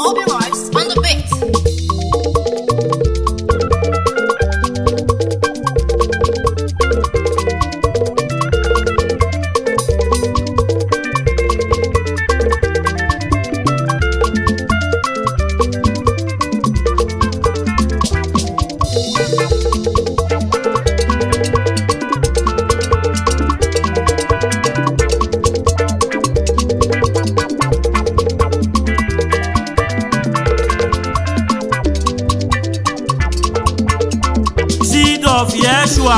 Obi Rice on the beat. seed of Yeshua.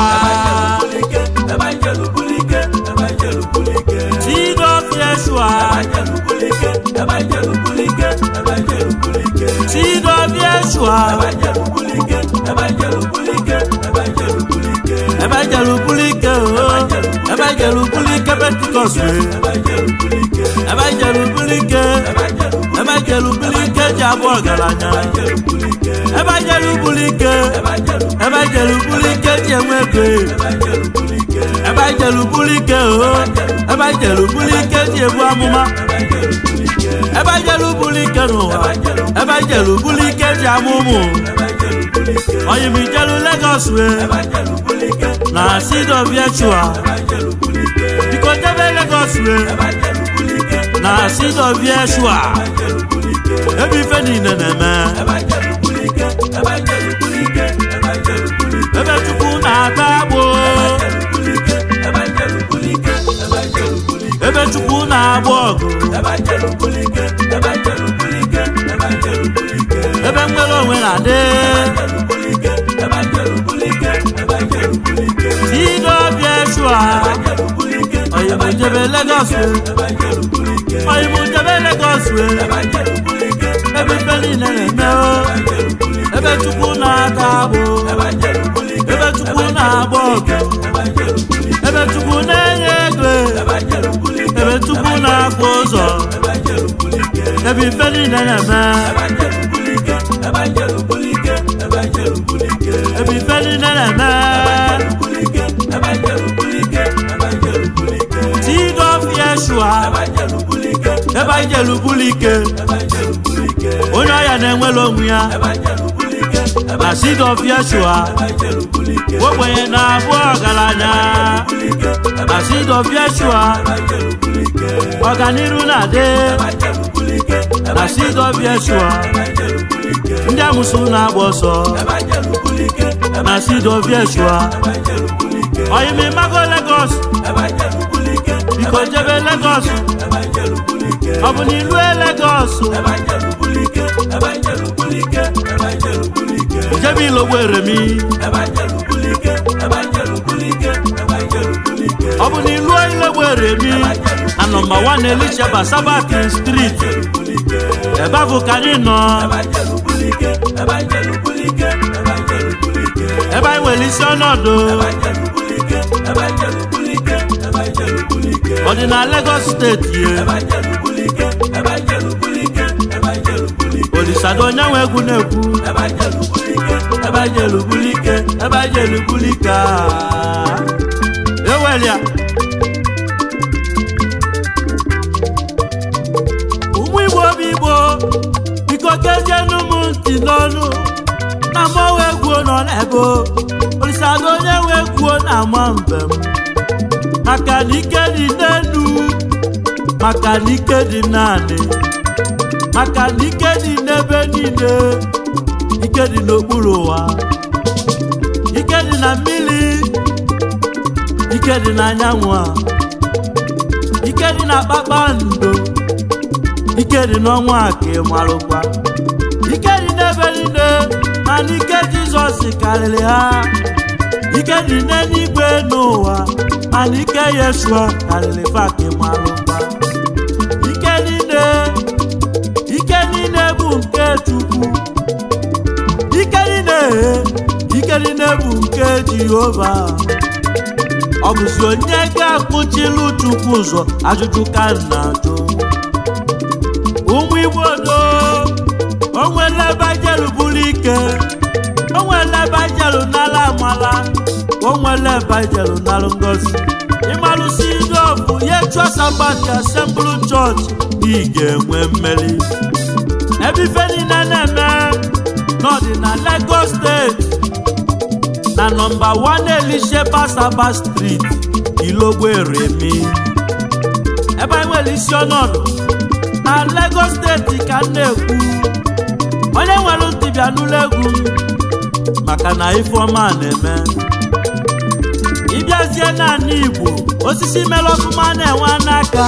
Seed of Yeshua. Seed of Yeshua. Ebajelu bulike o. Ebajelu bulike Pentecost we. Ebajelu bulike. Ebajelu bulike jabo ọgaranya. Ebajelu bulike. Ebajelu bulike jenwe ego. Ebajelu bulike o. Ebajelu bulike jebu amụma. Ebajelu bulike n'ụwa. Ebajelu bulike ji amụmụ. Oyimijelu Lagos we. Na seed of Yeshua. Biko jebe Lagos we. Na seed of Yeshua. Ebe ife niile na-eme. Ebe Chukwu na-ata agbụ. Ebe Chukwu na-agba ọgụ. Ebe nwere onwe na-adị. Seed of Yeshua. Oyibo jebe Lagos we. Oyibo jebe Lagos we. Ebe ife niile na-eme o. Ebe Chukwu na-ata agbụ. Ebe Chukwu na-agba ọgụ. Ebe Chukwu na-enye ego. Ebe Chukwu na-akwa ụzọ. Ebe ife niile na-eme. Ebe ife niile na-eme. Seed of Yeshua. Ebe anyị jelu bulike. Onye ọya na-enwere onwe ya. Na seed of Yeshua. Ogbenye na-abụ ọgaranya. Na seed of Yeshua. Ọganiru na-adị. Na seed of Yeshua. Ndị amụsụ na-agba ọsọ. Na seed of Yeshua. Oyimi mago Lagos. Biko jebe Lagos. Ọ bụ na ilue Lagos. Jebe Ilogbo Eremi. Ọ bụ na ilue Ilogbo Eremi. Na nọmba 1 Elishaba Sabatin Street. Ebe ahụ ka anyị nọ. Ebe anyị nwere isi ọnọdụ. Ọ dị na Lagos steeti ye. Olisado onye nwe egwu na-ekwu. Ebe anyị jelu bulike. Ebe anyị jelu bulike. ah. Ewelia. ụmụ igbo obi igbo biko kezienụ m ntị n'ọnụ na mmanwụ egwuo nọ n'ebe o. olisado onye nwe egwuo na ama mbem maka na ike dị n'enu maka na ike dị naanị maka na ike dị n'ebe niile ike dị n'okpuru ụwa ike dị na mmiri ike dị n'anyanwụ a ike dị na kpakpando ike dị n'ọnwa a ka ị marụkwa ike dị n'ebe niile mana ike jizọs karịrị ha ike dị n'eluigwe n'ụwa mana ike yeshua karịrị fa ka ị marụkwa ike niile ike niile bụ nke chukwu ike niile ike niile bụ nke jehova ọ bụzi onye ga-akpụchilu chukwu ụzọ ajụjụ ka m na-ajụ ụmụ igbo do onwere ebe jelu buru ike onwere ebe jelu n'ala amala onwere ebe jelu n'alụ ngozi ịmalụsi ndị ọbụ ya chụọ sabat asemblu chọọchị ị ga-enwe mmeri ebe ife niile na-eme n'ọdị na Lagos steeti na nọmba 1 Elisheba Saba Street Ilogbo Eremi ebe anyị nwere isi ọnọdụ na Lagos steeti ka m na-ekwu onye nwere ntị bịa n'ụlọ egwu m maka na ifeọma na-eme ịbịazie naanị Igbo osisi mere ọfụma na-enwe n'aka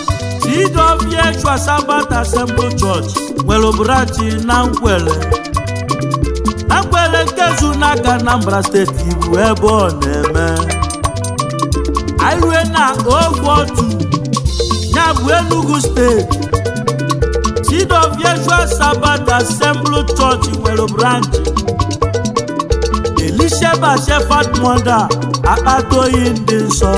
TWH Sabbath Assembly Church nwere branchi na Nkwele na Nkwele nke zu n'aka Anambra steeti bụ ebe ọ na-eme anyị rue na ogwe otu ya bụ Enugu steeti TWH Sabbath Assembly Church nwere branchi Elisheba Shepherd Mother akpata oyi ndị nsọ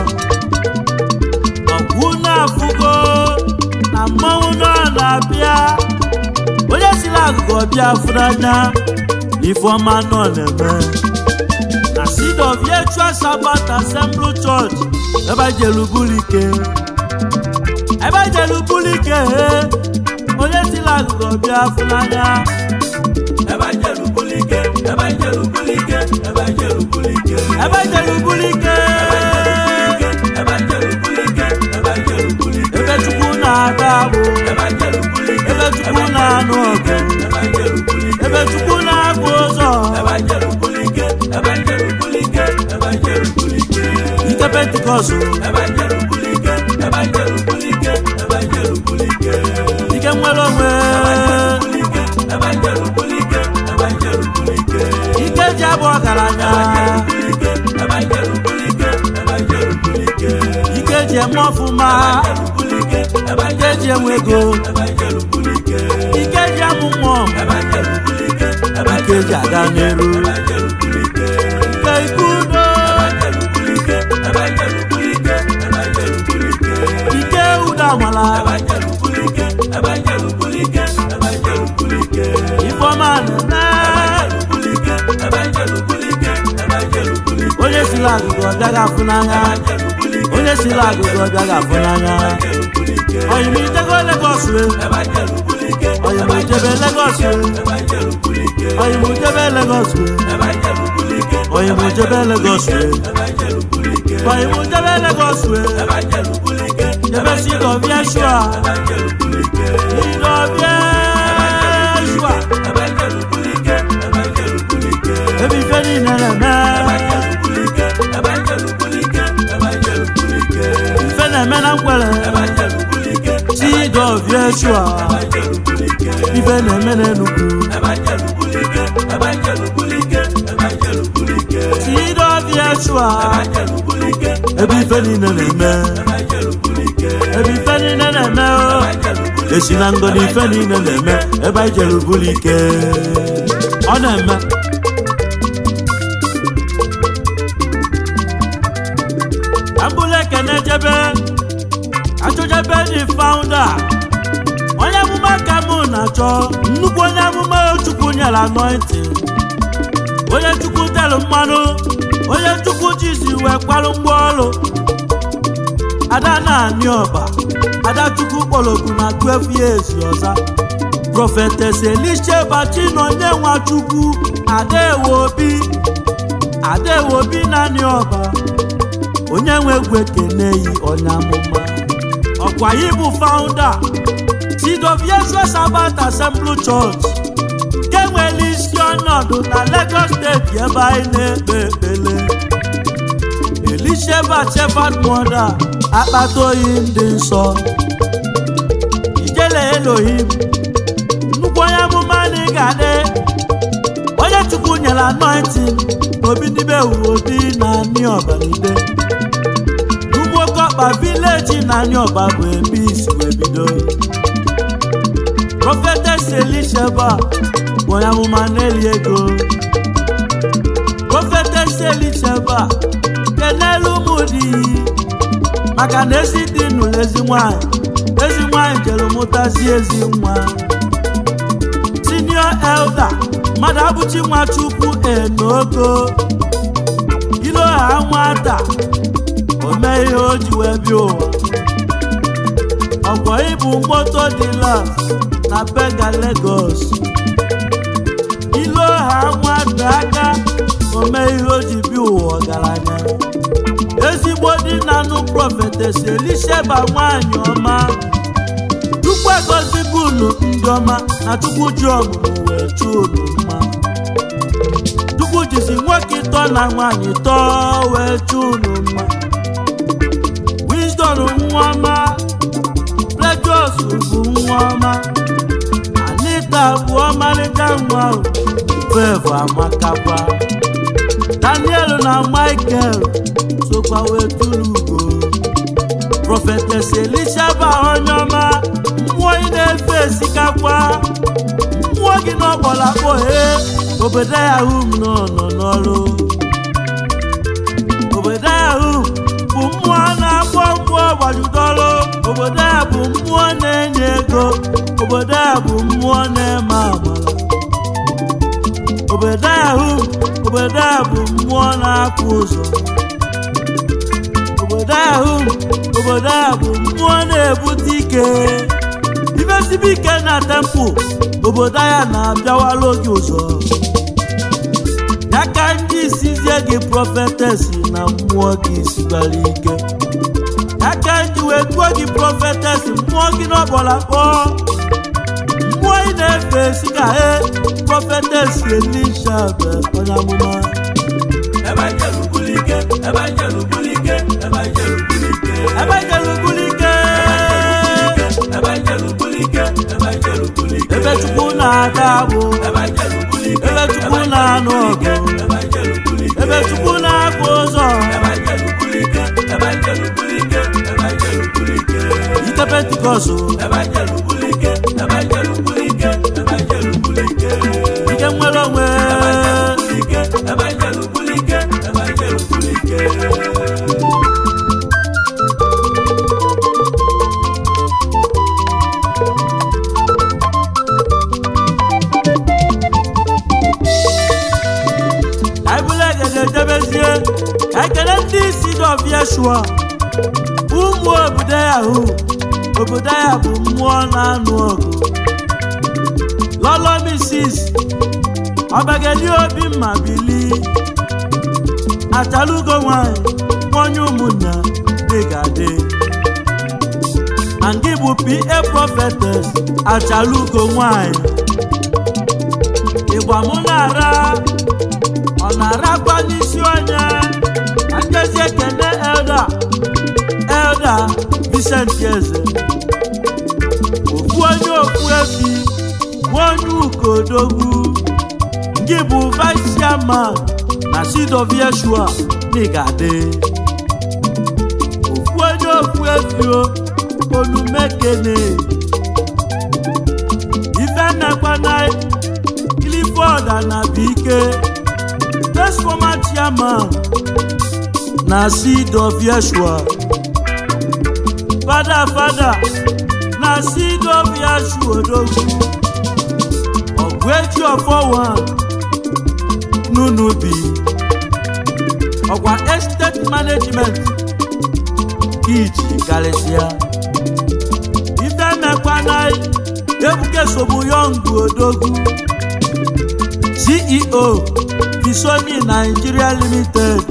ọgwụ na-afụgo na mmanwụ nọ na-abịa onye siri agụgụ ọbịa fụrụ anya ifeọma nọ na-eme na Seed of Yeshua Sabbath Assembly Church ebe jelubulike ebe jelubulike onye siri agụgụ ọbịa fụrụ anya ebe jelubulike ebe jelubulike ebe jelubulike ebe jelubulike ebe jelubulike ebe jelubulike ebe chukwu na-ada agbụ ebe chukwu na-anụ ọgụ ebe chukwu na-agụ ụzọ ike pentikọsụ ike nwere onwe ike ji abụ ọgaranya ike ji eme ọfụma ike ji enwe ego ike ji amụ mmụọ ike ji aga n'elu ike ike udo ike udo amala ifeọma na-eme onye siri agụgụ ọ bịaghị afụ n'anya onye siri agụgụ ọ bịaghị afụ n'anya oyimijego Lagos we oyimujebe Lagos we oyimujebe Lagos we oyimujebe Lagos we oyimujebe Lagos we jebe Seed of Yeshua Seed of Yeshua ebe ife niile na-eme ife na-eme na Nkwele Seed of Yeshua ife na-eme n'Enugu Seed of Yeshua ebe ife niile na-eme ebe ife niile na-eme o esi na ngọdị ife niile na-eme ebe anyị jere ubulike ọ na-eme ambụla ekene jebe achọjebe dị faụnda onye amụma ka mụ na-achọ nnukwu onye amụma chukwu nyere anointing onye chukwu tere mmanụ onye chukwu jizi wee kwarụ mgba ọrụ ada na-anị ọba ada chukwu kpọrọgwu na 12 years ọza prọfetes elisheba chinonye nwachukwu adaewe obi adaewe obi naanị ọba onye nwe egwu ekene yi onye amụma ọkwa yi bụ faụnda Seed of Yeshua Sabbath Assembly Church nke nwere isi ọnọdụ na Lagos steeti ebe anyị na-ekpe ekpele Elisheba Shepherd Mother akpata oyi ndị nsọ ijele Elohim nnukwu onye amụma na ị ga-adị onye Chukwu nyere anointing obi n'ime ewu obi na ani ọbanide n'ugboke vileji na ani ọba bụ ebe isi wee bido Prophetess Elisheba bụ onye amụma na-eli ego Prophetess Elisheba kenelu ụmụ di maka na ezi dị nụlụ ezi nwanyị ezi nwanyị jere mụtazi ezi nwa senior elder mmadụ abụchi nwa chukwu enogo ilo ha nwata o mee ihe o ji wee bịa ụwa ọkwa ịbụ moto dila na Bega Lagos ilo ha nwada aka ome ihe o ji bi ụwa ọgaranya ezigbo di na nụ prọfetes Elisheba nwanyị ọma chukwu egozigo unu ndị ọma na chukwu ji ọmụmụ wee chụọ unu mma chukwu jizi nwoke ịtọ na nwanyị tọọ wee chụọ unu mma wisdom nwa ọma Precious bụ nwa ọma Anita bụ ọmarịcha nwa ahụ Fevo amakakwa Daniel na Michael sokwa wee tụrụ ugo Prophetess Elisheba onye ọma mmụọ ị na-efe esikakwa mmụọ gị n'ọgbọlakpọ he obodo ya hụ m nọ nọ n'ọrụ obodo ya hụ bụ mmụọ na-akpọ mmụọ gbajudoro obodo ya bụ mmụọ na-enye ego obodo ya bụ mmụọ na-eme amala obodo ya hụ obodo ya bụ mmụọ na-akpụ ụzọ obodo ya hụ obodo ya bụ mmụọ na-ebute ike ifesibe ike na tempụ obodo ya na-abịawala oge ụzọ ya ka ndị isizie gị prọfetes na mmụọ gị sigbara ike ya ka ndị wee gbuo gị prọfetes mmụọ gị n'ọgbọla kpọọ mmụọ ị na-efe esi ka e prọfetes elisha bụ onye amụma Evangelụ bulike, evangelụ bulike, evangelụ bulike. ebenjelu bulike Evangelụ bulike, evangelụ bulike. ebe chukwu na-aga agbụ Evangelụ bulike, ebe chukwu na-anụ ọgụ evangelụ bulike. ebe chukwu na-akpụ ụzọ Evangelụ bulike, evangelụ bulike, evangelụ bulike. ike pentikọsụ Evangelụ bulike, evangelụ bulike, evangelụ bulike. ike nwere onwe Evangelụ bulike, evangelụ bulike, evangelụ bulike. aịbụla egede debezie ka ekele ndị isi dọf yeshua ụmụ obodo ya hụ obodo ya bụ mmụọ na-anụ ọgụ lọlọ misis ọbageli obi mma bili achalugo nwanyị nwanyị ụmụnna dịgadị na ndị bụ pa prophetess achalugo nwanyị ịgba mụ na-ara ọ na-arakwa n'isi onye angezi ekene elda elda Vincent eze ofu onye ofu efi nwonye ukodogwu gị bụ vice chairman na seed of yeshua n'igade ofu onye ofu efi o olumekene ife nnekwana clifford anabike first former chairman na seed of yeshua fada fada na seed of yeshua odogwu ọgwụ eji ọfọ one n'unubi ọkwa estate management iji karịsịa ife mekwana ebuke sobu yọngụ odogwu ceo Visoni Nigeria Limited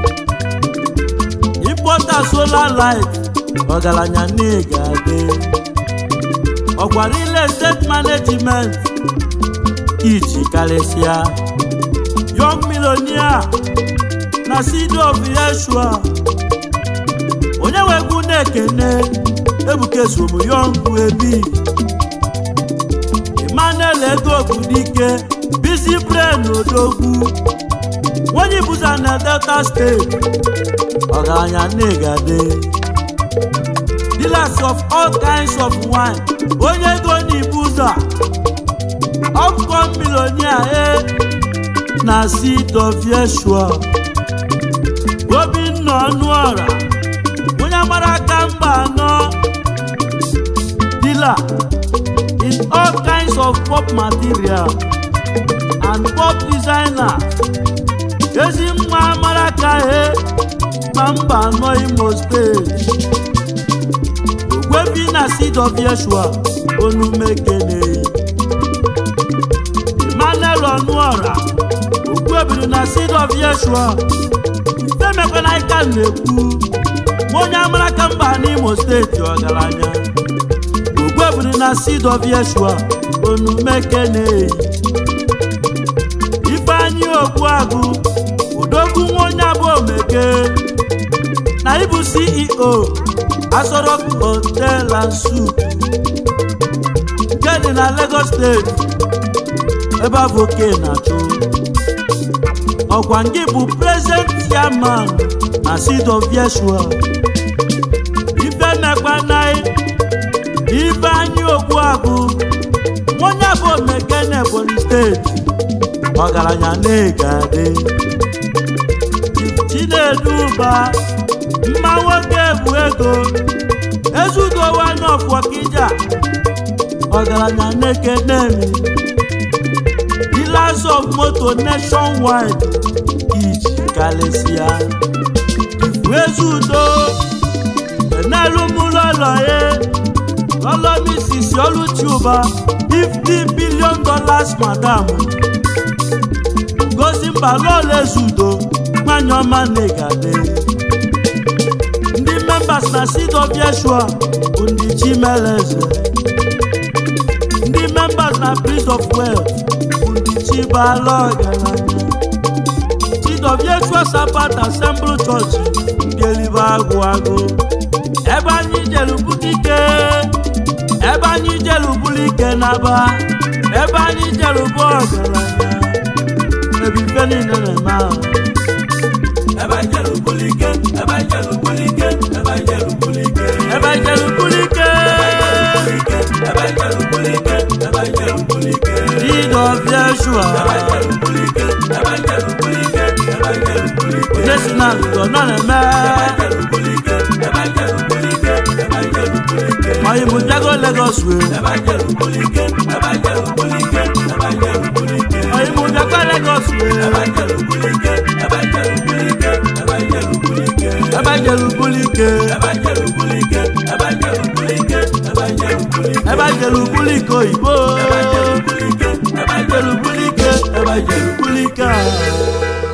importer solar light ọgaranya n'ịga-adị ọkwa real estate management iji karịsịa young millionaire na seed of yeshua onye wegwu na-ekene ebuka esomu young ebi emmanuel ego obudike busy brain odogwu onye buza na delta steeti ọgaranya na-egade dealers of all kinds of wine onye ego na ibuza upcom millionaire e na seed of yeshua obinna ọnụọra onye mara aka mba anọ dealer in all kinds of pop material and pop designer ezi nwa amara ka he na mba anọ imo steeti gwebi na seed of yeshua onumekeneyi emmanuel ọnụọra ogbuebiri na seed of yeshua ifemekwana ika na-ekwu nwa onye amara ka mba n'imo steeti ọgaranya ogbuebiri na seed of yeshua onumekeneyi ifeanyị ogbuagụ odogwu nwa onye abụ omeke na ịbụ ceo asọrọk hotel and suit nke dị na lagos steeti ebe avoke na-achụ ọkwa ngị bụ present chairman na seed of yeshua ife mekpanai ife anyị ogbuagụ onye bụ omeke na ebonyi steeti ọgaranya na-egade chinedu ụba mma nwoke bụ ego ezudowa n'ọfọkija ọgaranya na-ekenemi dealers of moto nationwide iji kalịsịa ifu ezudo n'elu mụlọlọye lọlọmisisi oluchi ụba 50 billion dollars madam gosi mba lọla ezudo nwanyị ọma na-egade ndị members na seed of yeshua bụ ndị chimeleze ndị members na prince of wealth bụ ndị chibala ọgaranya seed of yeshua sabat assembly church ndị elibe agụ agụ ebe anyị jere butike ebe anyị jere bulike naba ebe anyị jere bụ ọgaranya ebe ife niile na-eme ahụ ebe anyị jere bulike ebe anyị jere bulike ebe anyị jere bulike ebe anyị jere bulike ebe anyị jere bulike ebe anyị jere bulike seed of yeshua ebe anyị jere bulike ebe anyị jere bulike ebe anyị jere bulike onye si na ndụdọ nọ na-eme ọyị bụ jago legos wee ọyị bụ jago legos wee ebe jere bulike ebe jere bulike oyibo ebe jere bulike ebe jere bulike a